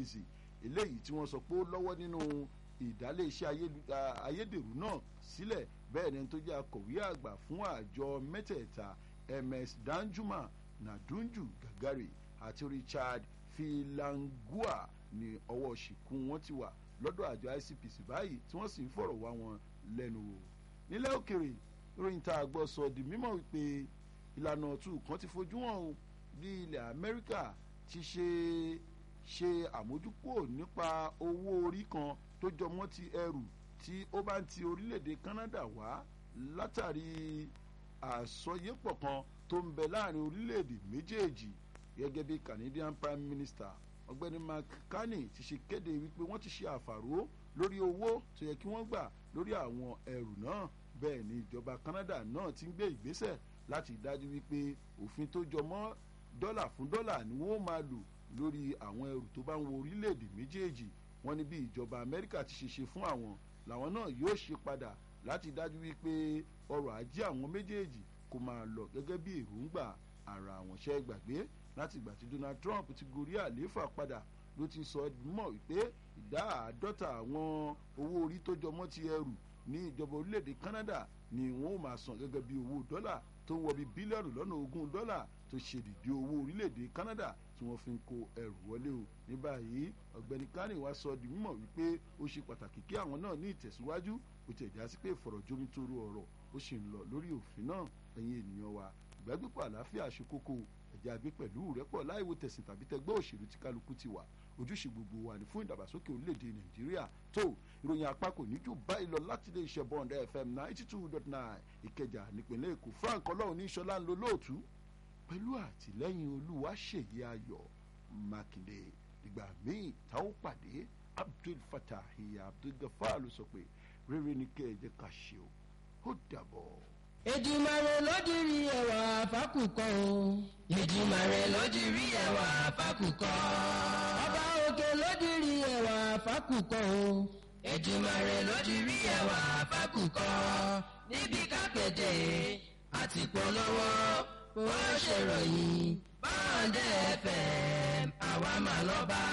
icpc eléyìí tí wọ́n sọ pé ó lọ́wọ́ nínú ìdálé iṣẹ́ ayédèrú náà sílẹ̀ bẹ́ẹ̀ ni tó jẹ́ akọ̀wé àgbà fún àjọ mẹ́tẹ̀ẹ̀ta ms danjuma nadunju gagari àti richard filangua ní ọwọ́ ṣìkún wọn ti wà lọ́dọ̀ àjọ icpc báyìí tí wọ́n sì ń fọ̀rọ̀ wá wọn lẹ́nu wò nílẹ̀ òkèrè ìròyìn tá a gbọ́ sọ di mímọ̀ wípé ìlànà ọ̀tún kan ti fojú hàn o bí ilẹ̀ amẹ́ríkà ti ṣe ṣe àmójúkúrò nípa owó orí kan tó jọmọ́ ti ẹrù tí ó bá ń ti orílẹ̀-èdè canada wá látàrí àsọyépọ̀ kan tó ń bẹ láàrin orílẹ̀-èdè méjèèjì gẹ́gẹ́ bí canadian prime minister ọ̀gbẹ́ni mark carney ti ṣe kéde wípé wọ́n ti ṣe àfàró lórí owó tó yẹ kí wọ́n gbà lórí àwọn ẹrù náà bẹ́ẹ̀ ni ìjọba canada náà ti ń gbé ìgbésẹ̀ láti dájú wípé òfin tó jọmọ́ dọ́là fún dọ́là ni wọ́n máa lò lórí àwọn ẹrù tó bá ń wo orílẹ̀-èdè méjèèjì wọ́n ní bí ìjọba amẹ́ríkà ti ṣe ṣe fún àwọn làwọn náà yóò ṣe padà láti dájú wípé ọrọ̀ ajé àwọn méjèèjì kò máa lọ gẹ́gẹ́ bí èròǹgbà ara àwọn ṣẹ́ gbàgbé láti ìgbà tí donald trump ti gorí àlééfà padà ló ti sọ mọ̀ wípé ìdá àádọ́ta àwọn owó orí tó jọmọ́ ti ẹrù ní ìjọba orílẹ̀-èdè canada ni wọ́n ó máa san gẹ́gẹ́ bí owó dọ́là tó ń wọ bí bílíọ̀nù lọ́nà ogún dọ́là tó ṣe dìde owó orílẹ̀-èdè canada tí wọ́n fi ń kó ẹrù wọlé o ní báyìí ọ̀gbẹ́ni kánì wá sọ di mímọ̀ wípé ó ṣe pàtàkì kí àwọn náà ní ìtẹ̀síwájú ó ti ẹ̀já sí pé ìfọ̀rọ̀jomitoro ọ̀rọ̀ ó sì ń lọ lórí òfin náà ẹ̀yin ènìyàn wa ìgbàgbépọ̀ àlàáfíà ṣe kókó ẹ̀jẹ̀ àgbẹ̀ pẹ̀lú rẹ́pọ̀ láìwo tẹ̀sìn tàbí tẹgbẹ́ òṣèlú tí kálukú ti wà ojúṣe gbogbo wa ní fún ìdàgbàsókè orílẹ̀-èdè nàìjíríà tó ìròyìn apá kò ní jù báyìí lọ láti ilé iṣẹ́ bond fm ninety two dot nine ìkẹjà nípìnlẹ̀ èkó frank ọlọ́run ní sọlá ń lo lóòtú pẹ̀lú àtìlẹ́yìn olúwa ṣèyí ayọ̀ mákindé ìgbà míì tá ó pàdé abdul fatah abdul gafar ló sọ pé rere ni kẹ́ ẹ jẹ́ ká ṣe o ó dàbọ̀. Èdùmàrè ló dirí ẹwà fákùkọ o. Èdùmàrè ló dirí ẹwà fákùkọ. Ọba òkè ló dirí ẹwà fákùkọ o. Èdùmàrè ló dirí ẹwà fákùkọ. Níbi kápẹ́tẹ̀ àti polówó bó ṣe ròyìn báńdẹ̀ fm àwa máa lọ bá.